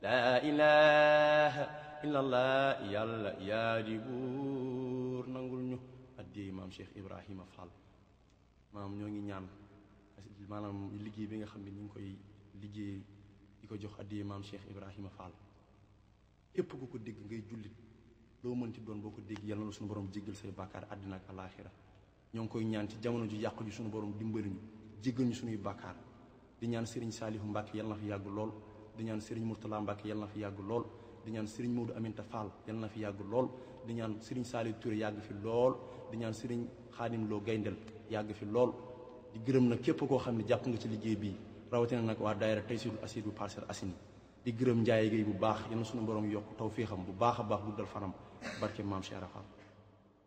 laa ilaha illallah yàlla yaa di buur nangul ñu addiyey maam Cheikh Ibrahima Fall maam ñoo ngi ñaan maanaam liggéey bi nga xam ne ñu ngi koy liggéey di ko jox addiyey maam Cheikh Ibrahima Fall képp ku ko dégg ngay jullit loo mënti doon boo ko dégg yàlla na suñu borom jéggal say bàkkaar àddina ak alaaxira ñoo ngi koy ñaan ci jamono ju yàqu ji suñu borom dimbali ñu jéggal ñu suñuy bàkkaar di ñaan Serigne Saalihu Mbàkke yàlla na fi yàgg lool di ñaan Serigne Mourtala Mbàkke yàlla na fi yàgg lool di ñaan Serigne Maodo Aminta Fall yàlla na fi yàgg lool di ñaan Serigne Saalihu Touré yàgg fi lool di ñaan Serigne Xaadim Lo Gayndel yàgg fi lool di gërëm nag képp koo xam ne jàpp nga ci liggéey bii rawatina nag waa daayira Taysiirul Asiir bu Parcelles Assainies di gërëm Njaay Géey bu baax yal na suñu borom yokk taw féexam bu baax a baax guddal fanam barke maam Cheikh Rafal